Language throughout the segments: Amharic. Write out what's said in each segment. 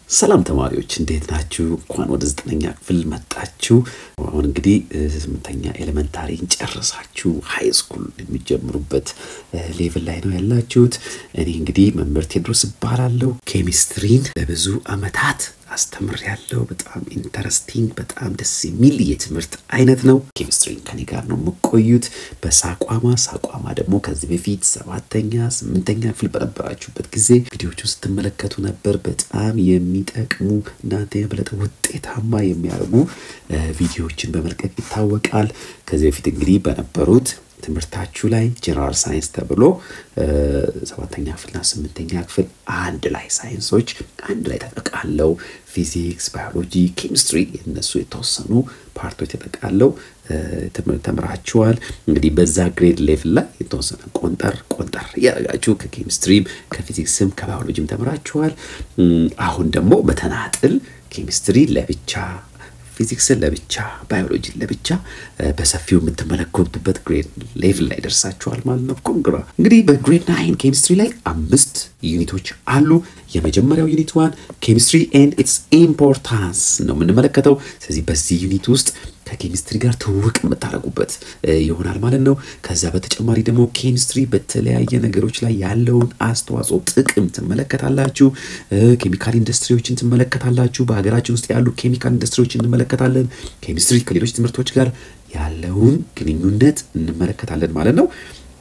ሰላም ተማሪዎች እንዴት ናችሁ? እንኳን ወደ ዘጠነኛ ክፍል መጣችሁ። አሁን እንግዲህ ስምንተኛ ኤሌመንታሪን ጨርሳችሁ ሀይ ስኩል የሚጀምሩበት ሌቭል ላይ ነው ያላችሁት። እኔ እንግዲህ መምህር ቴዎድሮስ እባላለሁ። ኬሚስትሪን ለብዙ አመታት አስተምር ያለው በጣም ኢንተረስቲንግ በጣም ደስ የሚል የትምህርት አይነት ነው። ኬሚስትሪን ከኔ ጋር ነው የምቆዩት በሳቋማ ሳቋማ ደግሞ ከዚህ በፊት ሰባተኛ ስምንተኛ ክፍል በነበራችሁበት ጊዜ ቪዲዮቹን ስትመለከቱ ነበር። በጣም የሚጠቅሙ እናንተ የበለጠ ውጤታማ የሚያደርጉ ቪዲዮዎችን በመልቀቅ ይታወቃል። ከዚህ በፊት እንግዲህ በነበሩት ትምህርታችሁ ላይ ጀነራል ሳይንስ ተብሎ ሰባተኛ ክፍልና ስምንተኛ ክፍል አንድ ላይ ሳይንሶች አንድ ላይ ተጠቃለው ፊዚክስ፣ ባዮሎጂ፣ ኬሚስትሪ የነሱ የተወሰኑ ፓርቶች ተጠቃለው ተምራችኋል። እንግዲህ በዛ ግሬድ ሌቭል ላይ የተወሰነ ቆንጠር ቆንጠር እያደረጋችሁ ከኬሚስትሪም ከፊዚክስም ከባዮሎጂም ተምራችኋል። አሁን ደግሞ በተናጥል ኬሚስትሪ ለብቻ ፊዚክስን ለብቻ ባዮሎጂን ለብቻ በሰፊው የምትመለከቱበት ግሬድ ሌቭል ላይ ደርሳችኋል ማለት ነው። ኮንግራ እንግዲህ በግሬድ ናይን ኬሚስትሪ ላይ አምስት ዩኒቶች አሉ። የመጀመሪያው ዩኒት ዋን ኬሚስትሪ ኤንድ ኢትስ ኢምፖርታንስ ነው የምንመለከተው። ስለዚህ በዚህ ዩኒት ውስጥ ከኬሚስትሪ ጋር ትውውቅ የምታደርጉበት ይሆናል ማለት ነው። ከዛ በተጨማሪ ደግሞ ኬሚስትሪ በተለያየ ነገሮች ላይ ያለውን አስተዋጽኦ ጥቅም ትመለከታላችሁ። ኬሚካል ኢንዱስትሪዎችን ትመለከታላችሁ። በሀገራችን ውስጥ ያሉ ኬሚካል ኢንዱስትሪዎችን እንመለከታለን። ኬሚስትሪ ከሌሎች ትምህርቶች ጋር ያለውን ግንኙነት እንመለከታለን ማለት ነው።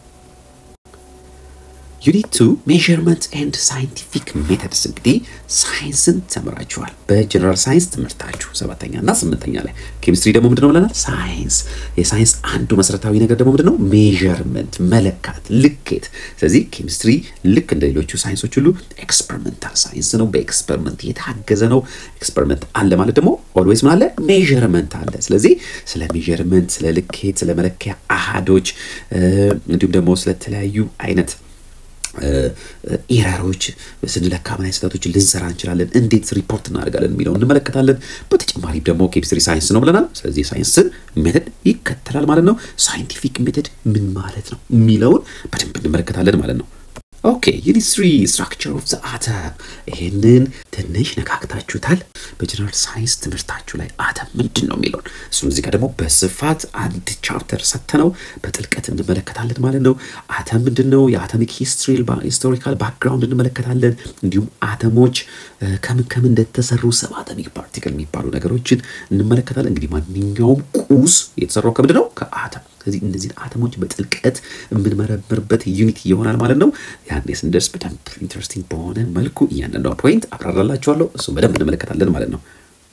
ዩኒት ቱ ሜዥርመንት ኤንድ ሳይንቲፊክ ሜተድስ እንግዲህ ሳይንስን ተምራችኋል በጀነራል ሳይንስ ትምህርታችሁ ሰባተኛ እና ስምንተኛ ላይ። ኬሚስትሪ ደግሞ ምንድነው ብለናል? ሳይንስ። የሳይንስ አንዱ መሰረታዊ ነገር ደግሞ ምንድነው? ሜዥርመንት፣ መለካት፣ ልኬት። ስለዚህ ኬሚስትሪ ልክ እንደ ሌሎቹ ሳይንሶች ሁሉ ኤክስፐሪመንታል ሳይንስ ነው። በኤክስፐሪመንት የታገዘ ነው። ኤክስፐሪመንት አለ ማለት ደግሞ ኦልዌይስ ምን አለ? ሜዥርመንት አለ። ስለዚህ ስለ ሜዥርመንት፣ ስለ ልኬት፣ ስለ መለኪያ አሃዶች እንዲሁም ደግሞ ስለተለያዩ አይነት ኢረሮች ስንለካ ምን አይነት ስህተቶችን ልንሰራ እንችላለን፣ እንዴት ሪፖርት እናደርጋለን የሚለውን እንመለከታለን። በተጨማሪም ደግሞ ኬሚስትሪ ሳይንስ ነው ብለናል። ስለዚህ ሳይንስን ሜተድ ይከተላል ማለት ነው። ሳይንቲፊክ ሜተድ ምን ማለት ነው የሚለውን በደንብ እንመለከታለን ማለት ነው። ኦኬ ዩኒት ስሪ ስትራክቸር ኦፍ ዘ አተም ይህንን ትንሽ ነካክታችሁታል። በጀነራል ሳይንስ ትምህርታችሁ ላይ አተም ምንድን ነው የሚለውን እሱም እዚህ ጋር ደግሞ በስፋት አንድ ቻፕተር ሰጥተነው በጥልቀት እንመለከታለን ማለት ነው። አተም ምንድን ነው? የአተሚክ ሂስቶሪካል ባክግራውንድ እንመለከታለን። እንዲሁም አተሞች ከምን ከምን እንደተሰሩ ሰብ አተሚክ ፓርቲክል የሚባሉ ነገሮችን እንመለከታለን። እንግዲህ ማንኛውም ቁስ የተሰራው ከምንድን ነው? ከአተም ስለዚህ እነዚህን አተሞች በጥልቀት የምንመረምርበት ዩኒት ይሆናል ማለት ነው። ያኔ ስንደርስ በደንብ ኢንተረስቲንግ በሆነ መልኩ እያንዳንዷ ፖይንት አብራራላችኋለሁ። እሱ በደንብ እንመለከታለን ማለት ነው።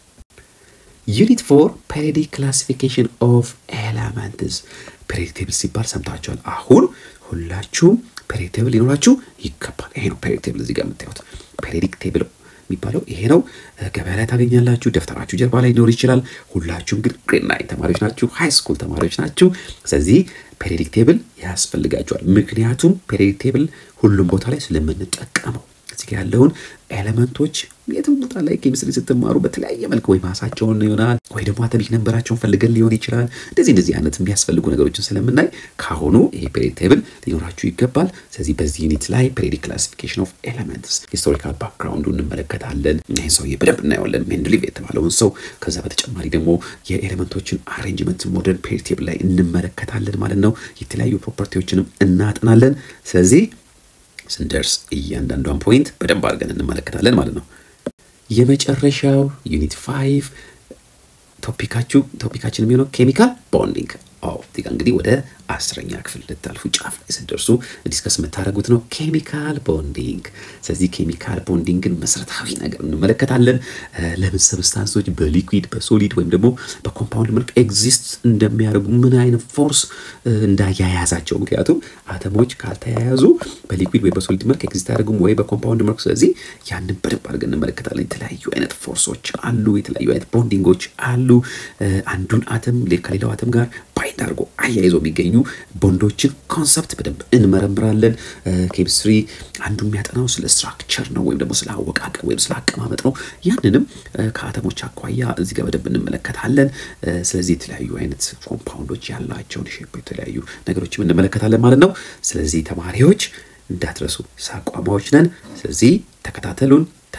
ዩኒት ፎር ፔሪዮዲክ ክላሲፊኬሽን ኦፍ ኤለመንትስ ፔሪዮዲክ ቴብል ሲባል ሰምታችኋል። አሁን ሁላችሁም ፔሪዮዲክ ቴብል ሊኖራችሁ ይገባል። ይሄ ነው ፔሪዮዲክ ቴብል እዚህ ጋር የምታዩት ፔሪዮዲክ ቴብል የሚባለው ይሄ ነው። ገበያ ላይ ታገኛላችሁ። ደብተራችሁ ጀርባ ላይ ሊኖር ይችላል። ሁላችሁም ግን ግሬድ ናይን ተማሪዎች ናችሁ፣ ሃይ ስኩል ተማሪዎች ናችሁ። ስለዚህ ፔሪዮዲክ ቴብል ያስፈልጋችኋል። ምክንያቱም ፔሪዮዲክ ቴብል ሁሉም ቦታ ላይ ስለምንጠቀመው እዚህ ጋር ያለውን ኤሌመንቶች የትም ቦታ ላይ ኬሚስትሪ ስትማሩ በተለያየ መልክ ወይ ማሳቸውን ይሆናል ወይ ደግሞ አተሚክ ነንበራቸውን ፈልገን ሊሆን ይችላል። እንደዚህ እንደዚህ አይነት የሚያስፈልጉ ነገሮችን ስለምናይ ካሁኑ ይሄ ፔሪዮዲክ ቴብል ሊኖራችሁ ይገባል። ስለዚህ በዚህ ዩኒት ላይ ፔሪዮዲክ ክላሲፊኬሽን ኦፍ ኤሌመንትስ ሂስቶሪካል ባክግራውንዱ እንመለከታለን። ይህን ሰውዬ በደንብ እናየዋለን፣ ሜንድሊቭ የተባለውን ሰው። ከዛ በተጨማሪ ደግሞ የኤሌመንቶችን አሬንጅመንት ሞደርን ፔሪዮዲክ ቴብል ላይ እንመለከታለን ማለት ነው። የተለያዩ ፕሮፐርቲዎችንም እናጥናለን። ስለዚህ ስንደርስ እያንዳንዷን ፖይንት በደንብ አድርገን እንመለከታለን ማለት ነው። የመጨረሻው ዩኒት ፋይቭ ቶፒካችሁ ቶፒካችን የሚሆነው ኬሚካል ቦንዲንግ አዎ እዚህ ጋር እንግዲህ ወደ አስረኛ ክፍል ልታልፉ ጫፍ ላይ ስትደርሱ ዲስከስ የምታደርጉት ነው ኬሚካል ቦንዲንግ። ስለዚህ ኬሚካል ቦንዲንግን መሰረታዊ ነገር እንመለከታለን። ለምን ሰብስታንሶች በሊኩዊድ በሶሊድ ወይም ደግሞ በኮምፓውንድ መልክ ኤግዚስት እንደሚያደርጉ ምን አይነት ፎርስ እንዳያያዛቸው። ምክንያቱም አተሞች ካልተያያዙ በሊኩዊድ ወይ በሶሊድ መልክ ኤግዚስት አያደርጉም ወይ በኮምፓውንድ መልክ። ስለዚህ ያንን በደንብ አድርገን እንመለከታለን። የተለያዩ አይነት ፎርሶች አሉ፣ የተለያዩ አይነት ቦንዲንጎች አሉ። አንዱን አተም ከሌላው አተም ጋር ባይንድ አድርጎ አያይዞ የሚገኙ ቦንዶችን ኮንሰፕት በደንብ እንመረምራለን። ኬሚስትሪ አንዱ የሚያጠናው ስለ ስትራክቸር ነው ወይም ደግሞ ስለ አወቃቀር ወይም ስለ አቀማመጥ ነው። ያንንም ከአተሞች አኳያ እዚህ ጋር በደንብ እንመለከታለን። ስለዚህ የተለያዩ አይነት ኮምፓውንዶች ያላቸውን ሼፕ የተለያዩ ነገሮችም እንመለከታለን ማለት ነው። ስለዚህ ተማሪዎች እንዳትረሱ ሳቋማዎች ነን። ስለዚህ ተከታተሉን፣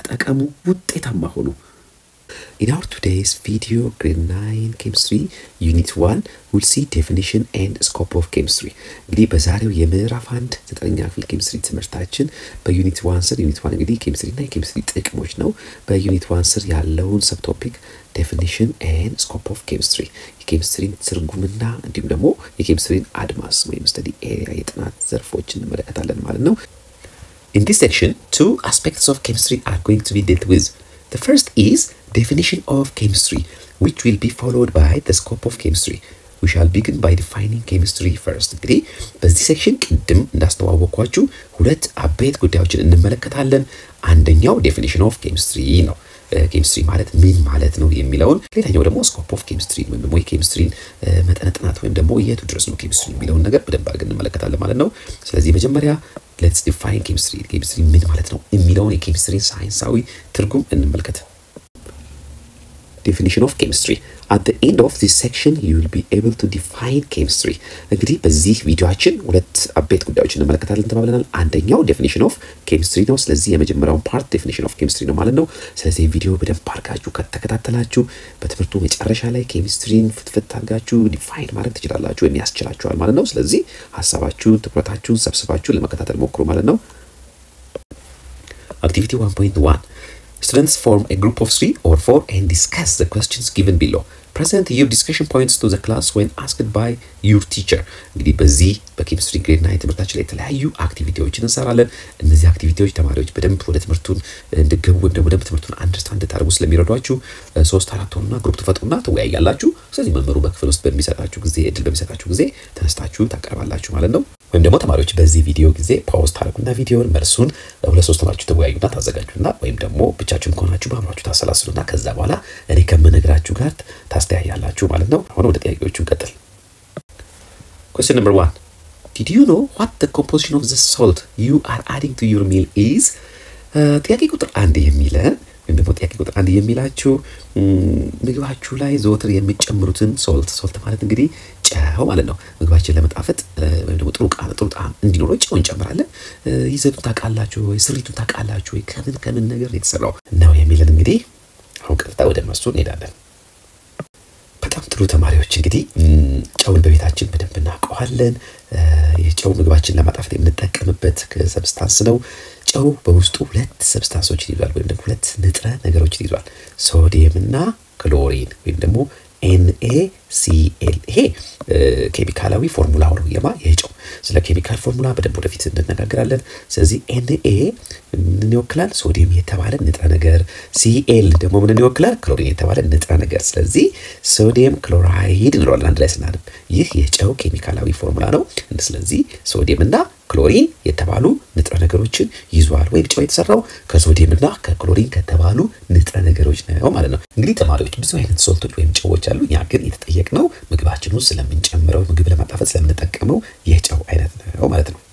ተጠቀሙ፣ ውጤታማ ሆኑ። In our today's video, grade 9 chemistry, unit 1, we'll see definition and scope of chemistry. እንግዲህ በዛሬው የምዕራፍ አንድ ዘጠነኛ ክፍል ኬሚስትሪ ትምህርታችን በዩኒት ዋን ስር ዩኒት ዋን እንግዲህ ኬሚስትሪ እና የኬሚስትሪ ጥቅሞች ነው። በዩኒት ዋን ስር ያለውን ሰብቶፒክ ዴፊኒሽን ኤንድ ስኮፕ ኦፍ ኬሚስትሪ የኬሚስትሪን ትርጉምና እንዲሁም ደግሞ የኬሚስትሪን አድማስ ወይም ስተዲ ኤሪያ የጥናት ዘርፎች እንመለከታለን ማለት ነው። In this section, two aspects of chemistry are going to be dealt with. The first is definition of chemistry, which will be followed by the scope of chemistry. We shall begin by defining chemistry first. እንግዲህ በዚህ ሴክሽን ቅድም እንዳስተዋወቅኳችሁ ሁለት አበይት ጉዳዮችን እንመለከታለን። አንደኛው ዴፊኒሽን ኦፍ ኬሚስትሪ ነው። ኬሚስትሪ ማለት ምን ማለት ነው የሚለውን፣ ሌላኛው ደግሞ ስኮፕ ኦፍ ኬሚስትሪ ወይም ደግሞ የኬሚስትሪን መጠነ ጥናት ወይም ደግሞ የቱ ድረስ ነው ኬሚስትሪ የሚለውን ነገር በደንብ አድርገን እንመለከታለን ማለት ነው። ስለዚህ መጀመሪያ ሌትስ ዲፋይን ኬሚስትሪ ኬሚስትሪ ምን ማለት ነው የሚለውን የኬሚስትሪን ሳይንሳዊ ትርጉም እንመልከት። ዴፊኒሽን ኦፍ ኬሚስትሪ አት ዘ ኤንድ ኦፍ ዚስ ሴክሽን ዩ ዊል ቢ ኤብል ቱ ዲፋይን ኬሚስትሪ። እንግዲህ በዚህ ቪዲዮአችን ሁለት አበይት ጉዳዮች እንመለከታለን ተባብለናል። አንደኛው ዴፊኒሽን ኦፍ ኬሚስትሪ ነው። ስለዚህ የመጀመሪያውን ፓርት ዴፊኒሽን ኦፍ ኬሚስትሪ ነው ማለት ነው። ስለዚህ ቪዲዮ በደንብ አድርጋችሁ ከተከታተላችሁ በትምህርቱ መጨረሻ ላይ ኬሚስትሪን ፍትፍት አድርጋችሁ ዲፋይን ማድረግ ትችላላችሁ ወይም ያስችላችኋል ማለት ነው። ስለዚህ ሀሳባችሁን ትኩረታችሁን ሰብስባችሁ ለመከታተል ሞክሩ ማለት ነው። አክቲቪቲ 1.1 Students form a group of three or four and discuss the questions given below. Present your discussion points to the class when asked by your teacher. እንግዲህ በዚህ በኬሚስትሪ ግሬድ ናይን ትምህርታችን ላይ የተለያዩ አክቲቪቲዎችን እንሰራለን። እነዚህ አክቲቪቲዎች ተማሪዎች በደንብ ወደ ትምህርቱን እንድገቡ ወይም ደግሞ በደንብ ትምህርቱን አንደርስታንድ እንድታደርጉ ስለሚረዷችሁ ሶስት አራት ሆኑና ግሩፕ ትፈጥሩና ትወያያላችሁ። ስለዚህ መምህሩ በክፍል ውስጥ በሚሰጣችሁ ጊዜ እድል በሚሰጣችሁ ጊዜ ተነስታችሁ ታቀርባላችሁ ማለት ነው። ወይም ደግሞ ተማሪዎች በዚህ ቪዲዮ ጊዜ ፓውዝ ታደርጉና ቪዲዮን መልሱን ሁለት ሶስት ሆናችሁ ተወያዩና ታዘጋጁና ወይም ደግሞ ብቻችሁን ከሆናችሁ በአእምሯችሁ ታሰላስሉና ከዛ በኋላ እኔ ከምነግራችሁ ጋር ታስተያያላችሁ ማለት ነው። አሁን ወደ ጥያቄዎቹ እንቀጥል። Question number one. Did you know what the composition of the salt you are adding to your meal is? ጥያቄ ቁጥር አንድ የሚለን ወይም ደግሞ ጥያቄ ቁጥር አንድ የሚላችሁ ምግባችሁ ላይ ዘወትር የሚጨምሩትን ሶልት ሶልት ማለት እንግዲህ ጨው ማለት ነው። ምግባችን ለመጣፈጥ ወይም ደግሞ ጥሩ ቃና ጥሩ ጣዕም እንዲኖረው ጨው እንጨምራለን። ይዘቱን ታውቃላችሁ ወይ? ስሪቱን ታውቃላችሁ ወይ? ከምን ከምን ነገር የተሰራው ነው የሚለን እንግዲህ አሁን ቀጥታ ወደ መልሱ እንሄዳለን። በጣም ጥሩ ተማሪዎች እንግዲህ ጨውን በቤታችን በደንብ እናውቀዋለን። የጨው ምግባችን ለማጣፈጥ የምንጠቀምበት ሰብስታንስ ነው። ጨው በውስጡ ሁለት ሰብስታንሶችን ይዟል፣ ወይም ደግሞ ሁለት ንጥረ ነገሮችን ይዟል። ሶዲየም እና ክሎሪን ወይም ደግሞ ኤንኤ ሲኤል ይሄ ኬሚካላዊ ፎርሙላ ነው የማ የጨው ስለ ኬሚካል ፎርሙላ በደንብ ወደፊት እንነጋገራለን። ስለዚህ ኤንኤ ምን ይወክላል? ሶዲየም የተባለ ንጥረ ነገር፣ ሲኤል ደግሞ ምን ይወክላል? ክሎሪን የተባለ ንጥረ ነገር። ስለዚህ ሶዲየም ክሎራይድ እንለዋለን አንድ ላይ ስናነብ። ይህ የጨው ኬሚካላዊ ፎርሙላ ነው። ስለዚህ ሶዲየም እና ክሎሪን የተባሉ ንጥረ ነገሮችን ይዟል። ወይም ጨው የተሰራው ከሶዲየም እና ከክሎሪን ከተባሉ ንጥረ ነገሮች ነው ማለት ነው። እንግዲህ ተማሪዎች ብዙ አይነት ሶልቶች ወይም ጨዎች አሉ። እኛ ግን የተጠየቅነው ምግባችን ውስጥ ስለምንጨምረው ምግብ ለማጣፈጥ ስለምንጠቀመው የጨው አይነት ነው ማለት ነው።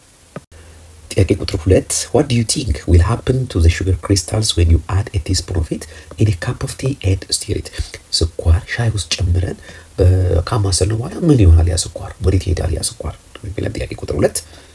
ጥያቄ ቁጥር ሁለት ዋት ዱ ዩ ቲንክ ዊል ሃፕን ቱ ዘ ሹገር ክሪስታልስ ዌን ዩ አድ ኤ ቲስፑን ኦፍ ኢት ኢን ኤ ካፕ ኦፍ ቲ ኤንድ ስቲር ኢት። ስኳር ሻይ ውስጥ ጨምረን ካማሰልነው በኋላ ምን ይሆናል? ያ ስኳር ወዴት ይሄዳል? ያ ስኳር የሚለን ጥያቄ ቁጥር ሁለት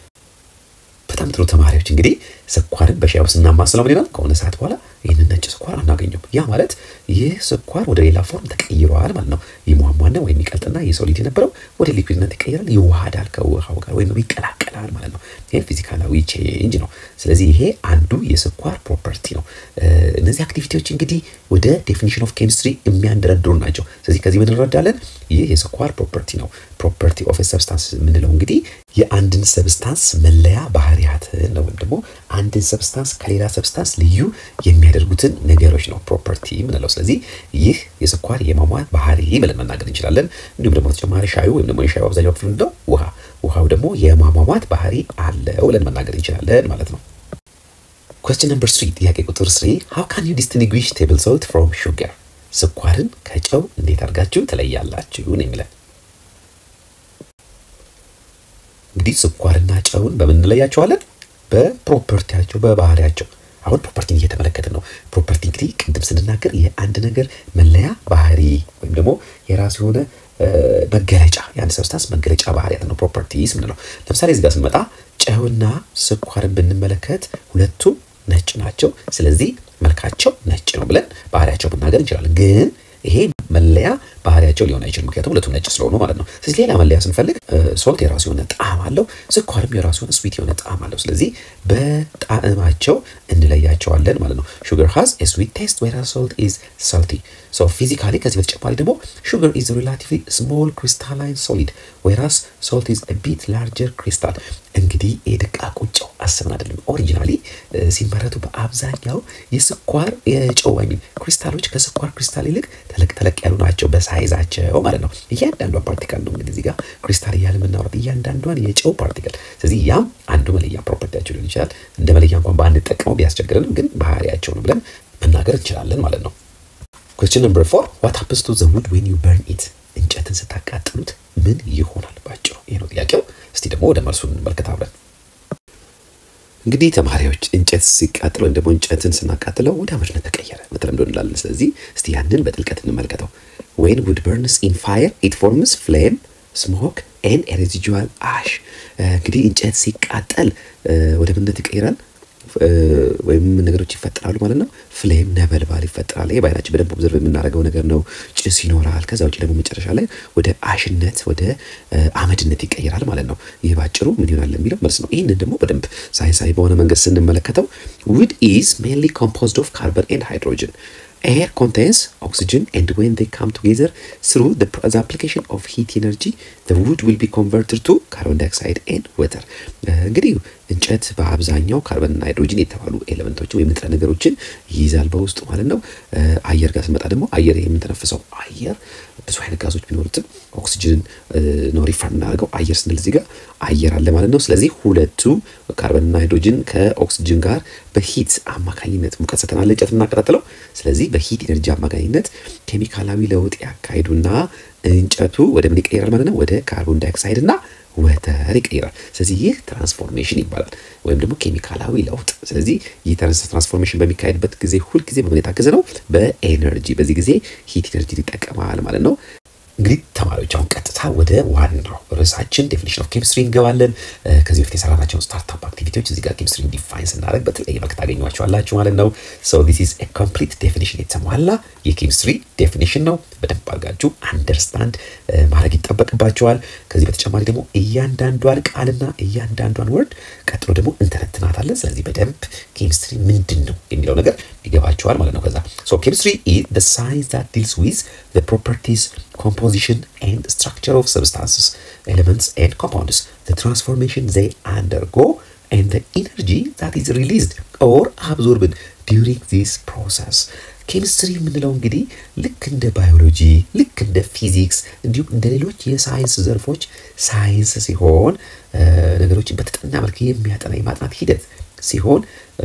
በጣም ጥሩ ተማሪዎች እንግዲህ ስኳርን በሻይ ውስጥ እናማስለው ምን ይላል? ከሆነ ሰዓት በኋላ ይህንን ነጭ ስኳር አናገኘም። ያ ማለት ይህ ስኳር ወደ ሌላ ፎርም ተቀይሯል ማለት ነው። ይሟሟና ወይም ይቀልጥና የሶሊድ የነበረው ወደ ሊኩዊድነት ይቀይራል፣ ይዋሃዳል ከውሃው ጋር ወይም ይቀላቀላል ማለት ነው። ይህ ፊዚካላዊ ቼንጅ ነው። ስለዚህ ይሄ አንዱ የስኳር ፕሮፐርቲ ነው። እነዚህ አክቲቪቲዎች እንግዲህ ወደ ዴፊኒሽን ኦፍ ኬሚስትሪ የሚያንደረድሩ ናቸው። ስለዚህ ከዚህ ምን እንረዳለን? ይህ የስኳር ፕሮፐርቲ ነው። ፕሮፐርቲ ኦፍ ሰብስታንስ የምንለው እንግዲህ የአንድን ሰብስታንስ መለያ ባህሪያትን ነው ወይም ደግሞ አንድን ሰብስታንስ ከሌላ ሰብስታንስ ልዩ የሚያደርጉትን ነገሮች ነው ፕሮፐርቲ የምንለው። ስለዚህ ይህ የስኳር የማሟት ባህሪ ብለን መናገር እንችላለን። እንዲሁም ደግሞ ተጨማሪ ሻዩ ወይም ደግሞ የሻዩ አብዛኛው ክፍል ምንድነው? ውሃ። ውሃው ደግሞ የማሟሟት ባህሪ አለው ብለን መናገር እንችላለን ማለት ነው። ኩዌስችን ነምበር ስሪ ጥያቄ ቁጥር ስሪ ሃው ካን ዩ ዲስቲንጉዊሽ ቴብል ሶልት ፍሮም ሹገር ስኳርን ከጨው እንዴት አድርጋችሁ ትለያላችሁ ነው የሚለን። እንግዲህ ስኳርና ጨውን በምን እንለያቸዋለን? በፕሮፐርቲያቸው በባህሪያቸው። አሁን ፕሮፐርቲን እየተመለከትን ነው። ፕሮፐርቲ እንግዲህ ቅድም ስንናገር የአንድ ነገር መለያ ባህሪ ወይም ደግሞ የራሱ የሆነ መገለጫ የአንድ ሰብስታንስ መገለጫ ባህሪያት ነው ፕሮፐርቲስ ምንለው። ለምሳሌ እዚህ ጋር ስንመጣ ጨውና ስኳርን ብንመለከት ሁለቱም ነጭ ናቸው። ስለዚህ መልካቸው ነጭ ነው ብለን ባህሪያቸው መናገር እንችላለን። ግን ይሄ መለያ ባህሪያቸው ሊሆን አይችልም፣ ምክንያቱም ሁለቱም ነጭ ስለሆኑ ማለት ነው። ስለዚህ ሌላ መለያ ስንፈልግ ሶልት የራሱ የሆነ ጣዕም አለው፣ ስኳርም የራሱ የሆነ ስዊት የሆነ ጣዕም አለው። ስለዚህ በጣዕማቸው እንለያቸዋለን ማለት ነው። ሹገር ሃዝ ኤ ስዊት ቴስት ዌራዝ ሶልት ኢዝ ሳልቲ። ሶ ፊዚካሊ ከዚህ በተጨማሪ ደግሞ ሹገር ኢዝ ሪላቲቭሊ ስሞል ክሪስታላይን ሶሊድ ዌራዝ ሶልት ኢዝ ኤ ቢት ላርጀር ክሪስታል። እንግዲህ የደቃቁ ጨው አስበን አይደለም። ኦሪጂናሊ ሲመረቱ በአብዛኛው የስኳር የጨው ሚን ክሪስታሎች ከስኳር ክሪስታል ይልቅ ተለቅ ተለቅ ያሉ ናቸው በሳይዛቸው ማለት ነው። እያንዳንዷ ፓርቲካል ነው እንግዲህ እዚህ ጋር ክሪስታል እያለ የምናወራት እያንዳንዷን የጨው ፓርቲካል። ስለዚህ ያም አንዱ መለያ ፕሮፐርቲያቸው ሊሆን ይችላል። እንደ መለያ እንኳን ባንጠቀመው ቢያስቸግረንም ግን ባህሪያቸው ነው ብለን መናገር እንችላለን ማለት ነው። ኩዌስችን ነምበር ፎር ዋት ሀፕንስ ቱ ዘ ውድ ዌን ዩ በርን ኢት እንጨትን ስታቃጥሉት ምን ይሆናል? ባጭሩ ይህ ነው ጥያቄው። እስቲ ደግሞ ወደ መልሱ እንመልከት አብረን። እንግዲህ ተማሪዎች እንጨት ሲቃጥል ወይም ደግሞ እንጨትን ስናቃጥለው ወደ አመድነት ተቀየረ በተለምዶ እንላለን። ስለዚህ እስቲ ያንን በጥልቀት እንመልከተው። ዌን ውድ በርንስ ኢን ፋየር ኢት ፎርምስ ፍሌም ስሞክ ኤን ሬዚጁዋል አሽ። እንግዲህ እንጨት ሲቃጠል ወደ ምንነት ይቀይራል ወይም ነገሮች ይፈጠራሉ ማለት ነው። ፍሌም ነበልባል ይፈጠራል። ይሄ በአይናችን በደንብ ኦብዘርቭ የምናደርገው ነገር ነው። ጭስ ይኖራል። ከዛ ውጭ ደግሞ መጨረሻ ላይ ወደ አሽነት ወደ አመድነት ይቀይራል ማለት ነው። ይህ ባጭሩ ምን ይሆናል የሚለው መልስ ነው። ይህንን ደግሞ በደንብ ሳይንሳዊ በሆነ መንገድ ስንመለከተው ውድ ኢዝ ሜንሊ ኮምፖዝድ ኦፍ ካርበን ኤንድ ሃይድሮጅን air contains oxygen and when they come together through the, the application of heat energy the wood will be converted to carbon dioxide and water እንግዲህ እንጨት በአብዛኛው ካርበንና ሃይድሮጅን የተባሉ ኤሌመንቶችን ወይም ንጥረ ነገሮችን ይይዛል በውስጡ ማለት ነው። አየር ጋር ስንመጣ ደግሞ አየር የምንተነፍሰው አየር ብዙ አይነት ጋዞች ቢኖሩትም ኦክሲጅን ነው ሪፈር እናደርገው አየር ስንል እዚህ ጋር አየር አለ ማለት ነው። ስለዚህ ሁለቱ ካርበንና ሃይድሮጅን ከኦክሲጅን ጋር በሂት አማካኝነት ሙቀት ሰተናል እንጨት እናቀጣጥለው። ስለዚህ በሂት ኤነርጂ አማካኝነት ኬሚካላዊ ለውጥ ያካሂዱና እንጨቱ ወደ ምን ይቀይራል ማለት ነው? ወደ ካርቦን ዳይኦክሳይድ እና ወተር ይቀይራል። ስለዚህ ይህ ትራንስፎርሜሽን ይባላል ወይም ደግሞ ኬሚካላዊ ለውጥ። ስለዚህ ይህ ትራንስፎርሜሽን በሚካሄድበት ጊዜ ሁልጊዜ በምን የታገዘ ነው? በኤነርጂ። በዚህ ጊዜ ሂት ኤነርጂ ይጠቀማል ማለት ነው። እንግዲህ ተማሪዎች አሁን ቀጥታ ወደ ዋናው ርዕሳችን ዴፊኒሽን ኦፍ ኬሚስትሪ እንገባለን። ከዚህ በፊት የሰራናቸውን ስታርታፕ አክቲቪቲዎች እዚህ ጋር ኬሚስትሪ ዲፋይን ስናደርግ በተለያየ መልክ ታገኟቸዋላችሁ ማለት ነው። ሶ ዲስ ኢዝ ኤ ኮምፕሊት ዴፊኒሽን የተሟላ የኬሚስትሪ ዴፊኒሽን ነው። በደንብ አድርጋችሁ አንደርስታንድ ማድረግ ይጠበቅባቸዋል። ከዚህ በተጨማሪ ደግሞ እያንዳንዷን ቃልና እያንዳንዷን ወርድ ቀጥሎ ደግሞ እንተነትናታለን። ስለዚህ በደንብ ኬሚስትሪ ምንድን ነው የሚለው ነገር ይገባቸዋል ማለት ነው። ከዛ ሶ ኬሚስትሪ ኢዝ ዘ ሳይንስ ዛት ዲልስ ዊዝ ዘ ፕሮፐርቲስ composition and structure of substances, elements, and compounds, the transformation they undergo, and the energy that is released or absorbed during this process. ኬሚስትሪ የምንለው እንግዲህ ልክ እንደ ባዮሎጂ ልክ እንደ ፊዚክስ እንዲሁም እንደ ሌሎች የሳይንስ ዘርፎች ሳይንስ ሲሆን ነገሮችን በተጠና መልክ የሚያጠና የማጥናት ሂደት ሲሆን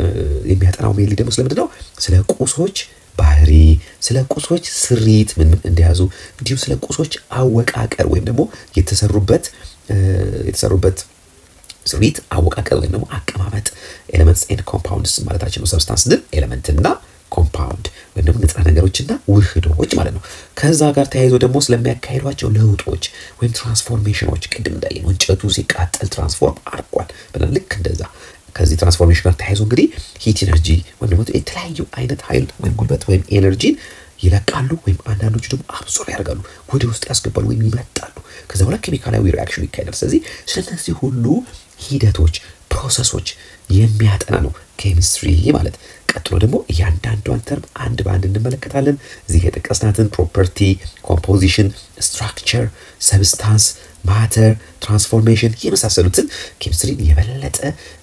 የሚያጠናው ሜንሊ ደግሞ ስለምንድን ነው ስለ ቁሶች ባህሪ ስለ ቁሶች ስሪት ምን ምን እንደያዙ እንዲሁም ስለ ቁሶች አወቃቀር ወይም ደግሞ የተሰሩበት የተሰሩበት ስሪት አወቃቀር ወይም ደግሞ አቀማመጥ ኤሌመንትስ ኤንድ ኮምፓውንድስ ማለታችን ነው። ሰብስታንስ ስንል ኤሌመንትና ኮምፓውንድ ወይም ደግሞ ንጥረ ነገሮችና ውህዶች ማለት ነው። ከዛ ጋር ተያይዞ ደግሞ ስለሚያካሂዷቸው ለውጦች ወይም ትራንስፎርሜሽኖች ቅድም እንዳየነው እንጨቱ ሲቃጠል ትራንስፎርም አድርጓል ብለን ልክ እንደዛ ከዚህ ትራንስፎርሜሽን ጋር ተያይዞ እንግዲህ ሂት ኤነርጂ ወይም ደግሞ የተለያዩ አይነት ኃይል ወይም ጉልበት ወይም ኤነርጂን ይለቃሉ ወይም አንዳንዶቹ ደግሞ አብዞር ያደርጋሉ ወደ ውስጥ ያስገባሉ ወይም ይመጣሉ። ከዛ በኋላ ኬሚካላዊ ሪአክሽኑ ይካሄዳል። ስለዚህ ስለነዚህ ሁሉ ሂደቶች ፕሮሰሶች የሚያጠና ነው ኬሚስትሪ ማለት። ቀጥሎ ደግሞ እያንዳንዷን ተርም አንድ በአንድ እንመለከታለን። እዚህ የጠቀስናትን ፕሮፐርቲ፣ ኮምፖዚሽን፣ ስትራክቸር፣ ሰብስታንስ፣ ማተር፣ ትራንስፎርሜሽን የመሳሰሉትን ኬሚስትሪን የበለጠ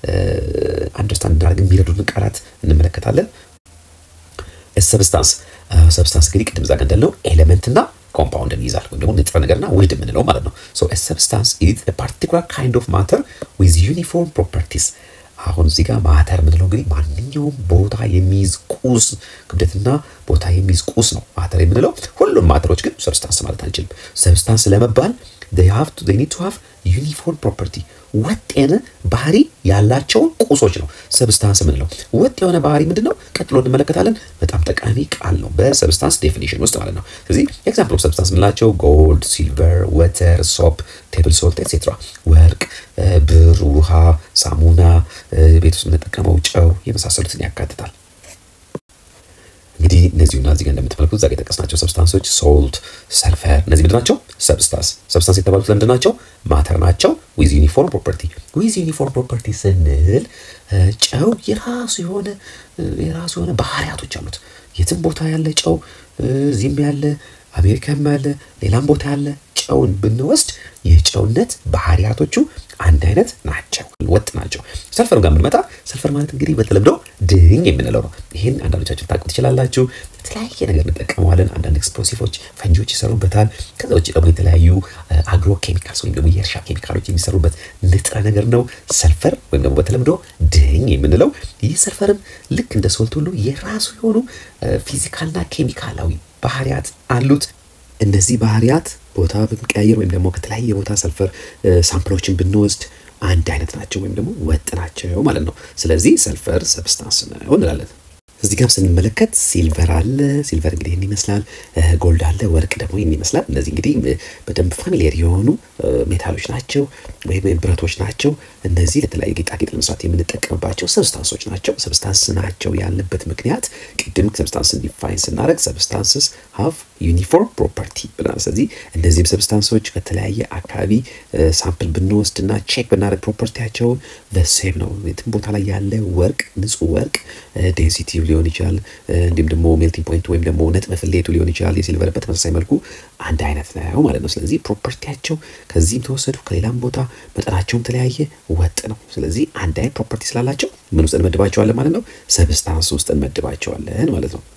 አንደርስታንድ እንዳደርግ የሚረዱን ቃላት እንመለከታለን። ሰብስታንስ ሰብስታንስ እንግዲህ ቅድም ዛጋ እንዳልነው ኤሌመንትና ኮምፓውንድን ይይዛል ወይም ደግሞ ንጥረ ነገርና ውህድ የምንለው ማለት ነው። ሶ ሰብስታንስ ኢዝ ፓርቲኩላር ካይንድ ኦፍ ማተር ዊዝ ዩኒፎርም ፕሮፐርቲስ አሁን እዚህ ጋር ማተር የምንለው እንግዲህ ማንኛውም ቦታ የሚይዝ ቁስ ክብደትና ቦታ የሚይዝ ቁስ ነው ማተር የምንለው። ሁሉም ማተሮች ግን ሰብስታንስ ማለት አንችልም። ሰብስታንስ ለመባል they have to they need to have uniform property ወጥ የሆነ ባህሪ ያላቸውን ቁሶች ነው ሰብስታንስ የምንለው። ወጥ የሆነ ባህሪ ምንድን ነው? ቀጥሎ እንመለከታለን። በጣም ጠቃሚ ቃል ነው በሰብስታንስ ዴፊኒሽን ውስጥ ማለት ነው። ስለዚህ ኤግዛምፕል ኦፍ ሰብስታንስ የምንላቸው ጎልድ፣ ሲልቨር፣ ወተር፣ ሶፕ፣ ቴብል ሶልት ኤትሴትራ፣ ወርቅ፣ ብር፣ ውሃ፣ ሳሙና፣ ቤት ውስጥ የምንጠቀመው ጨው የመሳሰሉትን ያካትታል። እንግዲህ እነዚሁና እዚህ ጋር እንደምትመለከቱት ዛሬ የጠቀስናቸው ሰብስታንሶች ሶልት፣ ሰልፈር እነዚህ ምንድን ናቸው? ሰብስታንስ። ሰብስታንስ የተባሉት ለምንድን ናቸው? ማተር ናቸው። ዊዝ ዩኒፎርም ፕሮፐርቲ። ዊዝ ዩኒፎርም ፕሮፐርቲ ስንል ጨው የራሱ የሆነ የራሱ የሆነ ባህሪያቶች አሉት። የትም ቦታ ያለ ጨው እዚህም ያለ አሜሪካም ያለ ሌላም ቦታ ያለ ጨውን ብንወስድ የጨውነት ባህሪያቶቹ አንድ አይነት ናቸው፣ ወጥ ናቸው። ሰልፈር ጋር ብንመጣ ሰልፈር ማለት እንግዲህ በተለምዶ ድኝ የምንለው ነው። ይህን አንዳንዶቻችሁ ታውቁ ትችላላችሁ። የተለያየ ነገር እንጠቀመዋለን። አንዳንድ ኤክስፕሎሲቮች ፈንጂዎች ይሰሩበታል። ከዛ ውጭ ደግሞ የተለያዩ አግሮ ኬሚካልስ ወይም ደግሞ የእርሻ ኬሚካሎች የሚሰሩበት ንጥረ ነገር ነው ሰልፈር ወይም ደግሞ በተለምዶ ድኝ የምንለው። ይህ ሰልፈርም ልክ እንደ ሶልት ሁሉ የራሱ የሆኑ ፊዚካልና ኬሚካላዊ ባህሪያት አሉት። እነዚህ ባህሪያት ቦታ ብንቀያየር ወይም ደግሞ ከተለያየ ቦታ ሰልፈር ሳምፕሎችን ብንወስድ አንድ አይነት ናቸው ወይም ደግሞ ወጥ ናቸው ማለት ነው። ስለዚህ ሰልፈር ሰብስታንስ ነው እንላለን። እዚህ ጋር ስንመለከት ሲልቨር አለ። ሲልቨር እንግዲህ ይህን ይመስላል። ጎልድ አለ። ወርቅ ደግሞ ይህን ይመስላል። እነዚህ እንግዲህ በደንብ ፋሚሊየር የሆኑ ሜታሎች ናቸው ወይም ብረቶች ናቸው። እነዚህ ለተለያዩ ጌጣጌጥ ለመስራት የምንጠቀምባቸው ሰብስታንሶች ናቸው። ሰብስታንስ ናቸው ያልንበት ምክንያት ቅድም ሰብስታንስን ዲፋይን ስናደርግ ሰብስታንስስ ሃቭ ዩኒፎርም ፕሮፐርቲ ብለናል። ስለዚህ እነዚህም ሰብስታንሶች ከተለያየ አካባቢ ሳምፕል ብንወስድ እና ቼክ ብናደርግ ፕሮፐርቲያቸውን በሴም ነው። የትም ቦታ ላይ ያለ ወርቅ ንጹህ ወርቅ ዴንሲቲ ሊሆን ይችላል። እንዲሁም ደግሞ ሜልቲንግ ፖይንቱ ወይም ደግሞ ነጥብ ፍሌቱ ሊሆን ይችላል። የሲልቨር በተመሳሳይ መልኩ አንድ አይነት ነው ማለት ነው። ስለዚህ ፕሮፐርቲያቸው ከዚህም ተወሰዱ ከሌላም ቦታ መጠናቸውም ተለያየ ወጥ ነው። ስለዚህ አንድ አይነት ፕሮፐርቲ ስላላቸው ምን ውስጥ እንመድባቸዋለን ማለት ነው? ሰብስታንስ ውስጥ እንመድባቸዋለን ማለት ነው።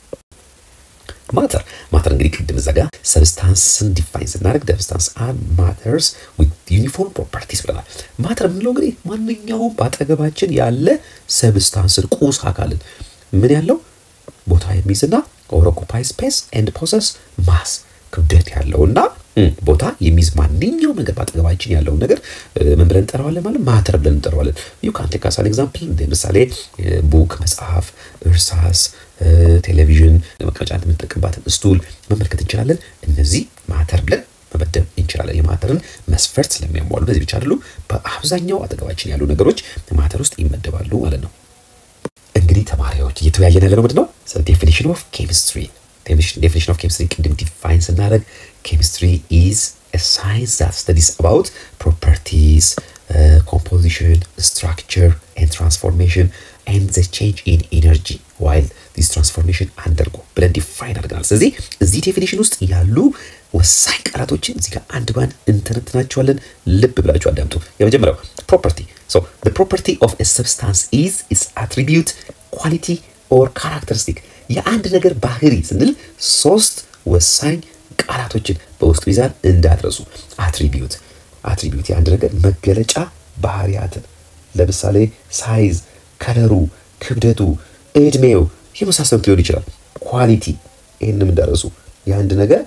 ማተር ማተር እንግዲህ ቅድም እዛ ጋር ሰብስታንስን ዲፋይን ስናደርግ ሰብስታንስ አር ማተርስ ዊዝ ዩኒፎርም ፕሮፐርቲስ ብለናል። ማተር የምንለው እንግዲህ ማንኛውም በአጠገባችን ያለ ሰብስታንስን ቁስ አካልን ምን ያለው ቦታ የሚይዝና ኦሮኩፓይ ስፔስ ኤንድ ፖሰስ ማስ ክብደት ያለውና ቦታ የሚይዝ ማንኛውም ነገር በአጠገባችን ያለውን ነገር ምን ብለን እንጠራዋለን? ማለት ማተር ብለን እንጠራዋለን። ዩ ካን ቴክ አስ አን ኤግዛምፕል እንደ ምሳሌ ቡክ፣ መጽሐፍ፣ እርሳስ፣ ቴሌቪዥን፣ መቀመጫ የምንጠቀምባትን ስቱል መመልከት እንችላለን። እነዚህ ማተር ብለን መመደብ እንችላለን። የማተርን መስፈርት ስለሚያሟሉ እነዚህ ብቻ አይደሉም። በአብዛኛው አጠገባችን ያሉ ነገሮች ማተር ውስጥ ይመደባሉ ማለት ነው። እንግዲህ ተማሪዎች እየተወያየን ያለነው ምንድን ነው? ዴፊኒሽን ኦፍ ኬሚስትሪ ዴፊኒሽን ኦፍ ኬሚስትሪ ቅድም ዲፋይን ስናደርግ ኬሚስትሪ ኢዝ ሳይንስ ዛት ስተዲስ አባውት ፕሮፐርቲስ ኮምፖዚሽን ስትራክቸር ኤንድ ትራንስፎርሜሽን ኤንድ ዘ ቼንጅ ኢን ኢነርጂ ዋይል ዲስ ትራንስፎርሜሽን አንደርጎ ብለን ዲፋይን አድርገናል። ስለዚህ እዚህ ዴፊኒሽን ውስጥ ያሉ ወሳኝ ቃላቶችን እዚህ ጋር አንድ ባንድ እንተነትናቸዋለን። ልብ ብላችሁ አዳምጡ። የመጀመሪያው ፕሮፐርቲ ሶ ዘ ፕሮፐርቲ ኦፍ ኤ ሰብስታንስ ኢዝ ኢትስ አትሪቢዩት ኳሊቲ ኦር ካራክተሪስቲክ የአንድ ነገር ባህሪ ስንል ሶስት ወሳኝ ቃላቶችን በውስጡ ይዛል እንዳትረሱ። አትሪቢዩት አትሪቢዩት የአንድ ነገር መገለጫ ባህሪያትን ለምሳሌ ሳይዝ፣ ከለሩ፣ ክብደቱ፣ እድሜው የመሳሰሉት ሊሆን ይችላል። ኳሊቲ ይህንም እንዳረሱ የአንድ ነገር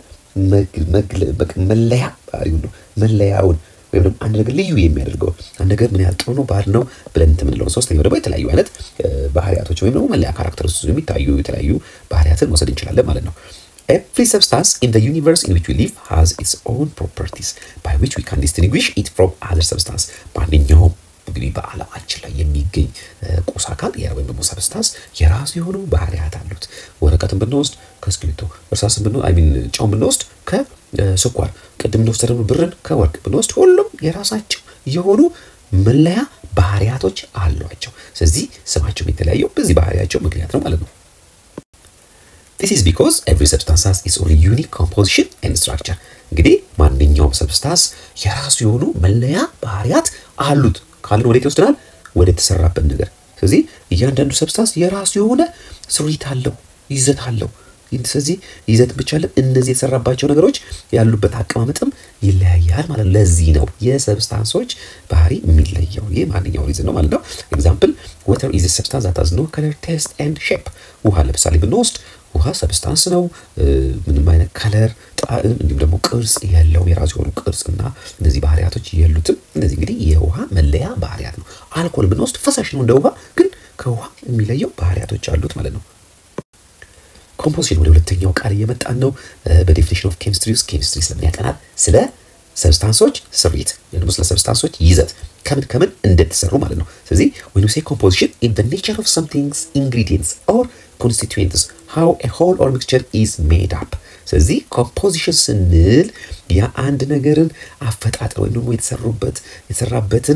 መለያ ባህሪውን ነው መለያውን ወይም ደግሞ አንድ ነገር ልዩ የሚያደርገው አንድ ነገር ምን ያህል ጥሩ ነው ባድ ነው ብለን እንትን የምንለው። ሶስተኛው ደግሞ የተለያዩ አይነት ባህሪያቶች ወይም ደግሞ መለያ ካራክተር ውስጥ የሚታዩ የተለያዩ ባህሪያትን መውሰድ እንችላለን ማለት ነው። Every substance in the universe in which we live has its own properties by which we can distinguish it from other substance. ማንኛውም እንግዲህ በዓለማችን ላይ የሚገኝ ቁስ አካል ወይም ደግሞ ሰብስታንስ የራሱ የሆኑ ባህሪያት አሉት። ወረቀትን ብንወስድ ከእስክሪብቶ፣ እርሳስን ብንወስድ አይ ሚን ጨውን ብንወስድ ከስኳር፣ ቅድም እንደወሰደ ደግሞ ብርን ከወርቅ ብንወስድ ሁሉም የራሳቸው የሆኑ መለያ ባህሪያቶች አሏቸው። ስለዚህ ስማቸውም የተለያየው በዚህ ባህሪያቸው ምክንያት ነው ማለት ነው። This is because every substance has its own unique composition and structure. እንግዲህ ማንኛውም ሰብስታንስ የራሱ የሆኑ መለያ ባህሪያት አሉት ካልን ወዴት ይወስደናል? ወደ ተሰራበት ነገር። ስለዚህ እያንዳንዱ ሰብስታንስ የራሱ የሆነ ስሪት አለው፣ ይዘት አለው። ስለዚህ ይዘት ብቻ አለን። እነዚህ የተሰራባቸው ነገሮች ያሉበት አቀማመጥም ይለያያል ማለት ነው። ለዚህ ነው የሰብስታንሶች ባህሪ የሚለየው። ይህ ማንኛው ሪዝን ነው ማለት ነው። ኤግዛምፕል ወተር ኢዝ ሰብስታንስ ዛት ሃዝ ኖ ከለር ቴስት ኤንድ ሼፕ። ውሃ ለምሳሌ ብንወስድ ውሃ ሰብስታንስ ነው። ምንም አይነት ከለር፣ ጣዕም እንዲሁም ደግሞ ቅርጽ የለውም። የራሱ የሆኑ ቅርጽና እነዚህ ባህሪያቶች የሉትም። እነዚህ እንግዲህ የውሃ መለያ ባህሪያት ነው። አልኮል ብንወስድ ፈሳሽ ነው እንደ ውሃ፣ ግን ከውሃ የሚለየው ባህሪያቶች አሉት ማለት ነው። ኮምፖዚሽን ወደ ሁለተኛው ቃል እየመጣን ነው። በዴፊኒሽን ኦፍ ኬሚስትሪ ውስጥ ኬሚስትሪ ስለምን ያጠናል? ስለ ሰብስታንሶች ስሪት ወይም ደግሞ ስለ ሰብስታንሶች ይዘት ከምን ከምን እንደተሰሩ ማለት ነው። ስለዚህ when we say composition in the nature of something's ingredients or constituents ሃው ኤ ሆል ኦር ሚክስቸር ኢዝ ሜድ አፕ። ስለዚህ ኮምፖዚሽን ስንል የአንድ ነገርን አፈጣጠር ወይም ደግሞ የተሰሩበት የተሰራበትን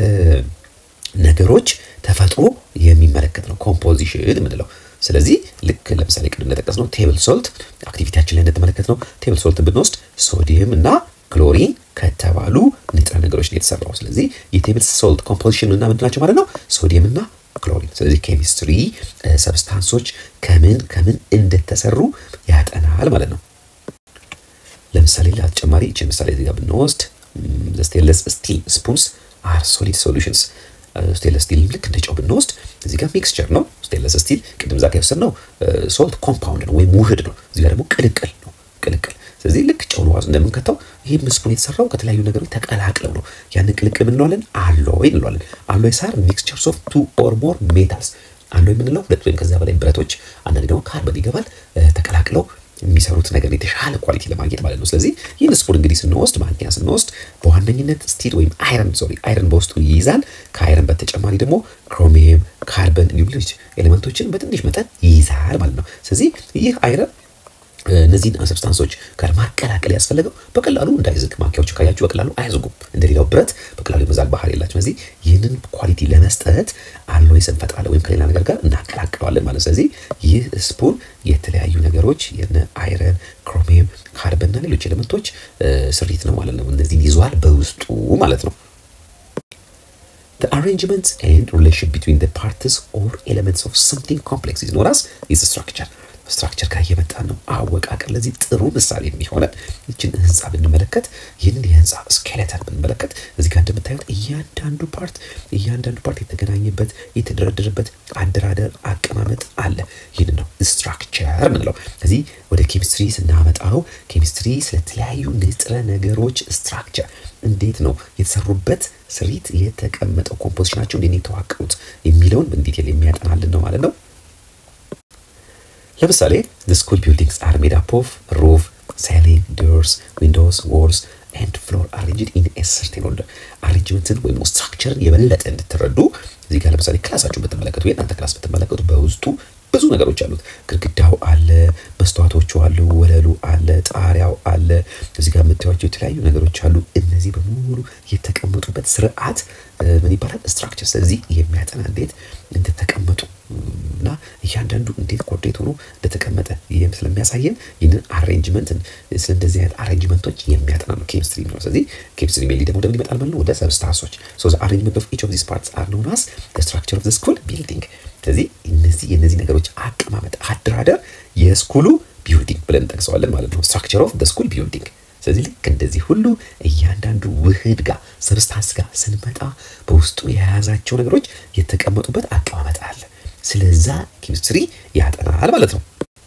ነገሮች ተፈጥሮ የሚመለከት ነው ኮምፖዚሽን የምንለው። ስለዚህ ልክ ለምሳሌ ቅድም እንደጠቀስነው ቴብል ሶልት አክቲቪቲያችን ላይ እንደተመለከትነው ቴብል ሶልትን ብንወስድ ሶዲየም እና ክሎሪን ከተባሉ ንጥረ ነገሮች ነው የተሰራው። ስለዚህ የቴብል ሶልት ኮምፖዚሽን እና ምንድን ናቸው ማለት ነው? ሶዲየም እና ክሎሪን። ስለዚህ ኬሚስትሪ ሰብስታንሶች ከምን ከምን እንደተሰሩ ያጠናል ማለት ነው። ለምሳሌ ለተጨማሪ ይችን ምሳሌ እዚህ ጋር ብንወስድ ስቴንለስ ስቲል ስፑንስ አር ሶሊድ ሶሉሽንስ ስቴንለስ ስቲል ልክ እንደ ጨው ብንወስድ እዚህ ጋር ሚክስቸር ነው። ስቴንለስ ስቲል ቅድም ዛ የወሰድነው ሶልት ኮምፓውንድ ነው ወይም ውህድ ነው። እዚህ ጋር ደግሞ ቅልቅል ነው ቅልቅል። ስለዚህ ልክ ጨውን ዋዝ እንደምንከተው ይህ ስፑን የተሰራው ከተለያዩ ነገሮች ተቀላቅለው ነው። ያንን ቅልቅል እንለዋለን አሎይ እንለዋለን። አሎይ ሳር ሚክስቸርስ ኦፍ ቱ ኦር ሞር ሜታልስ አሎይ የምንለው ሁለት ወይም ከዚያ በላይ ብረቶች፣ አንዳንድ ደግሞ ካርበን ይገባል ተቀላቅለው የሚሰሩት ነገር የተሻለ ኳሊቲ ለማግኘት ማለት ነው። ስለዚህ ይህን ስፑን እንግዲህ ስንወስድ ማንኪያ ስንወስድ በዋነኝነት ስቲል ወይም አይረን ሶሪ አይረን በውስጡ ይይዛል። ከአይረን በተጨማሪ ደግሞ ክሮሚየም፣ ካርበን እንዲሁም ሌሎች ኤሌመንቶችን በትንሽ መጠን ይይዛል ማለት ነው። ስለዚህ ይህ አይረን እነዚህን ሰብስታንሶች ጋር ማቀላቀል ያስፈለገው በቀላሉ እንዳይዝግ ማንኪያዎቹ ካያችሁ በቀላሉ አይዝጉም። እንደሌላው ብረት በቀላሉ የመዛግ ባህሪ የላቸው። ስለዚህ ይህንን ኳሊቲ ለመስጠት አሎይስ እንፈጥራለን ወይም ከሌላ ነገር ጋር እናቀላቅለዋለን ማለት ነው። ስለዚህ ይህ ስፑን የተለያዩ ነገሮች የነ አይረን፣ ክሮሚየም፣ ካርበን እና ሌሎች ኤሌመንቶች ስሪት ነው ማለት ነው። እነዚህን ይዟል በውስጡ ማለት ነው። The arrangement and relation between the parts or elements of something complex is known as is structure. ስትራክቸር ጋር እየመጣን ነው። አወቃቀር ለዚህ ጥሩ ምሳሌ የሚሆነን ይችን ህንፃ ብንመለከት ይህንን የህንፃ ስኬሌተን ብንመለከት እዚህ ጋር እንደምታዩት እያንዳንዱ ፓርት እያንዳንዱ ፓርት የተገናኘበት የተደረደረበት አደራደር አቀማመጥ አለ። ይህንን ነው ስትራክቸር ምንለው። እዚህ ወደ ኬሚስትሪ ስናመጣው ኬሚስትሪ ስለተለያዩ ንጥረ ነገሮች ስትራክቸር እንዴት ነው የተሰሩበት ስሪት የተቀመጠው ኮምፖዚሽናቸው እንዴት ነው የተዋቀሩት የሚለውን በዲቴል የሚያጠናልን ነው ማለት ነው። ለምሳሌ the school buildings are made up of roof, ceiling, doors, windows, walls and floor arranged in a certain order. አሬንጅመንትን ወይም ስትራክቸርን የበለጠ እንድትረዱ እዚህ ጋር ለምሳሌ ክላሳችሁን ብትመለከቱ የእናንተ ክላስ ብትመለከቱ በውስጡ ብዙ ነገሮች አሉት። ግድግዳው አለ፣ መስተዋቶቹ አሉ፣ ወለሉ አለ፣ ጣሪያው አለ። እዚህ ጋር የምታዩቸው የተለያዩ ነገሮች አሉ። እነዚህ በሙሉ የተቀመጡበት ስርዓት ምን ይባላል? ስትራክቸር። ስለዚህ የሚያጠና እንዴት እንደተቀመጡ እና እያንዳንዱ እንዴት ኮርዴት ሆኖ እንደተቀመጠ ይህም ስለሚያሳየን ይህንን አሬንጅመንትን ስለ እንደዚህ አይነት አሬንጅመንቶች የሚያጠና ነው ኬሚስትሪ ነው። ስለዚህ ኬሚስትሪ ሜሊ ደግሞ ወደምን ይመጣል ማለት ነው? ወደ ሰብስታንሶች። ሶ ዘ አሬንጅመንት ኦፍ ኢች ኦፍ ዚስ ፓርትስ አር ኖን አስ ዘ ስትራክቸር ኦፍ ዘ ስኩል ቢልዲንግ። ስለዚህ እነዚህ የእነዚህ ነገሮች አቀማመጥ አደራደር የስኩሉ ቢልዲንግ ብለን እንጠቅሰዋለን ማለት ነው። ስትራክቸር ኦፍ ዘ ስኩል ቢልዲንግ ስለዚህ ልክ እንደዚህ ሁሉ እያንዳንዱ ውህድ ጋር ሰብስታንስ ጋር ስንመጣ በውስጡ የያዛቸው ነገሮች የተቀመጡበት አቀማመጥ አለ። ስለዛ ኬሚስትሪ ያጠናል ማለት ነው።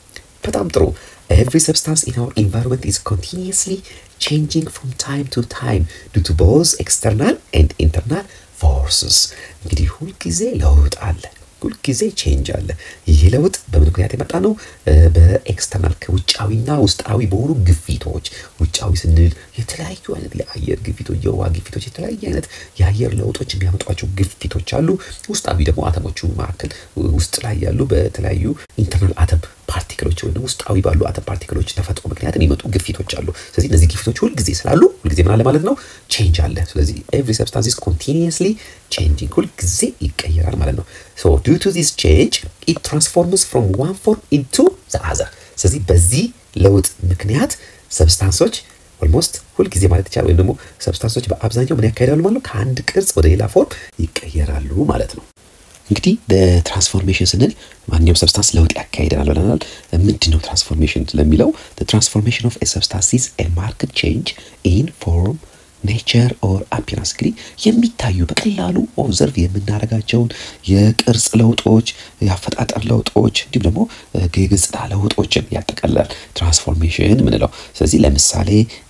በጣም ጥሩ። ኤቭሪ ሰብስታንስ ኢን አወር ኢንቫይሮንመንት ኢዝ ኮንቲኒየስሊ ቼንጂንግ ፍሮም ታይም ቱ ታይም ዱ ቱ ቦዝ ኤክስተርናል ኤንድ ኢንተርናል ፎርስስ። እንግዲህ ሁልጊዜ ለውጥ አለ ሁልጊዜ ቼንጅ አለ። ይህ ለውጥ በምን ምክንያት የመጣ ነው? በኤክስተርናል ከውጫዊና ውስጣዊ በሆኑ ግፊቶች። ውጫዊ ስንል የተለያዩ አይነት የአየር ግፊቶች፣ የውሃ ግፊቶች፣ የተለያዩ አይነት የአየር ለውጦች የሚያመጧቸው ግፊቶች አሉ። ውስጣዊ ደግሞ አተሞቹ መካከል ውስጥ ላይ ያሉ በተለያዩ ኢንተርናል አተም ፓርቲክሎች ወይም ውስጣዊ ባሉ አተም ፓርቲክሎች ተፈጥሮ ምክንያት የሚመጡ ግፊቶች አሉ። ስለዚህ እነዚህ ግፊቶች ሁልጊዜ ስላሉ ሁልጊዜ ምን አለ ማለት ነው? ቼንጅ አለ። ስለዚህ ኤቭሪ ሰብስታንስ ኢዝ ኮንቲኒየስሊ ቼንጂንግ ሁልጊዜ ይቀየራል ማለት ነው። ሶ ዲው ቱ ዚስ ቼንጅ ኢት ትራንስፎርምስ ፍሮም ዋን ፎርም ኢንቱ ዘ አዘር። ስለዚህ በዚህ ለውጥ ምክንያት ሰብስታንሶች ኦልሞስት ሁልጊዜ ማለት ይቻላል ወይም ደግሞ ሰብስታንሶች በአብዛኛው ምን ያካሄዳሉ ማለት ነው? ከአንድ ቅርጽ ወደ ሌላ ፎርም ይቀየራሉ ማለት ነው። እንግዲህ ትራንስፎርሜሽን ስንል ማንኛውም ሰብስታንስ ለውጥ ያካሂደናል ብለናል። ምንድን ነው ትራንስፎርሜሽን ለሚለው ትራንስፎርሜሽን ኦፍ ሰብስታንስ ኢዝ ኤ ማርክድ ቼንጅ ኢን ፎርም ኔቸር ኦር አፒራንስ እንግዲህ የሚታዩ በቀላሉ ኦብዘርቭ የምናደርጋቸውን የቅርጽ ለውጦች፣ የአፈጣጠር ለውጦች እንዲሁም ደግሞ የገጽታ ለውጦችን ያጠቃልላል ትራንስፎርሜሽን ምንለው። ስለዚህ ለምሳሌ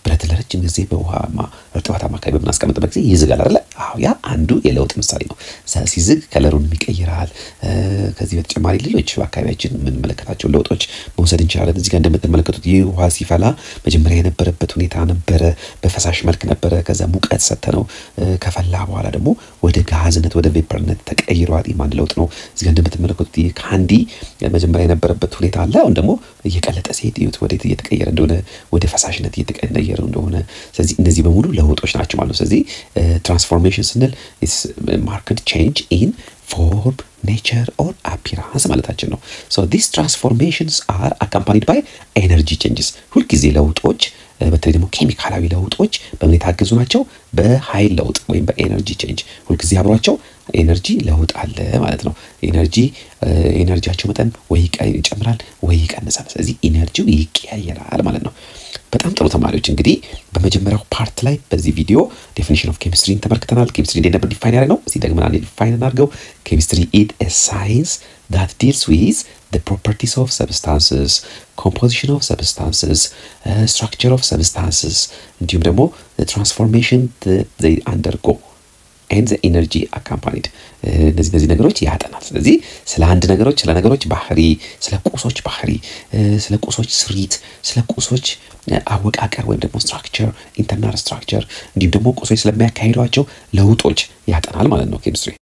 ብረት ለረጅም ጊዜ በውሃማ እርጥበታማ አካባቢ በምናስቀምጥበት ጊዜ ይዝጋል አይደለ? አዎ፣ ያ አንዱ የለውጥ ምሳሌ ነው። ሲዝግ ከለሩን ይቀይራል። ከዚህ በተጨማሪ ሌሎች በአካባቢያችን የምንመለከታቸው ለውጦች መውሰድ እንችላለን። እዚህ ጋር እንደምትመለከቱት ይህ ውሃ ሲፈላ መጀመሪያ የነበረበት ሁኔታ ነበረ፣ በፈሳሽ መልክ ነበረ። ከዛ ሙቀት ሰጥተነው ከፈላ በኋላ ደግሞ ወደ ጋዝነት ወደ ቬፐርነት ተቀይሯል። ይህም አንድ ለውጥ ነው። እዚህ ጋር እንደምትመለከቱት ይህ ካንዲ መጀመሪያ የነበረበት ሁኔታ አለ። አሁን ደግሞ እየቀለጠ ሲሄድ እዩት፣ ወዴት እየተቀየረ እንደሆነ ወደ ፈሳሽነት እየተቀየረ እንደሆነ። ስለዚህ እነዚህ በሙሉ ለውጦች ናቸው ማለት ነው። ስለዚህ ትራንስፎርሜሽን ስንል ማርክድ ቼንጅ ኢን ፎርም ኔቸር ኦር አፒራንስ ማለታችን ነው። ሶ ዲስ ትራንስፎርሜሽንስ አር አካምፓኒድ ባይ ኤነርጂ ቼንጅስ። ሁልጊዜ ለውጦች በተለይ ደግሞ ኬሚካላዊ ለውጦች በምን የታገዙ ናቸው? በኃይል ለውጥ ወይም በኤነርጂ ቼንጅ ሁልጊዜ አብሯቸው ኤነርጂ ለውጥ አለ ማለት ነው። ኤነርጂ ኤነርጂያቸው መጠን ወይ ይጨምራል ወይ ይቀንሳል። ስለዚህ ኢነርጂው ይቀያየራል ማለት ነው። በጣም ጥሩ ተማሪዎች እንግዲህ በመጀመሪያው ፓርት ላይ በዚህ ቪዲዮ ዴፊኒሽን ኦፍ ኬሚስትሪን ተመልክተናል። ኬሚስትሪ እንዴት ነበር ዲፋይን ያደረግ ነው። እዚህ ደግመን አንዴ ዲፋይን እናድርገው። ኬሚስትሪ ኢዝ ኤ ሳይንስ ዳት ዲልስ ዊዝ the properties of substances, composition of substances, uh, structure of substances እንዲሁም ደግሞ the transformation that they undergo and the energy accompanied እነዚህ እነዚህ ነገሮች ያጠናል። ስለዚህ ስለ አንድ ነገሮች ስለ ነገሮች ባህሪ፣ ስለ ቁሶች ባህሪ፣ ስለ ቁሶች ስሪት፣ ስለ ቁሶች አወቃቀር ወይም ደግሞ ስትራክቸር፣ ኢንተርናል ስትራክቸር እንዲሁም ደግሞ ቁሶች ስለሚያካሂዷቸው ለውጦች ያጠናል ማለት ነው ኬሚስትሪ።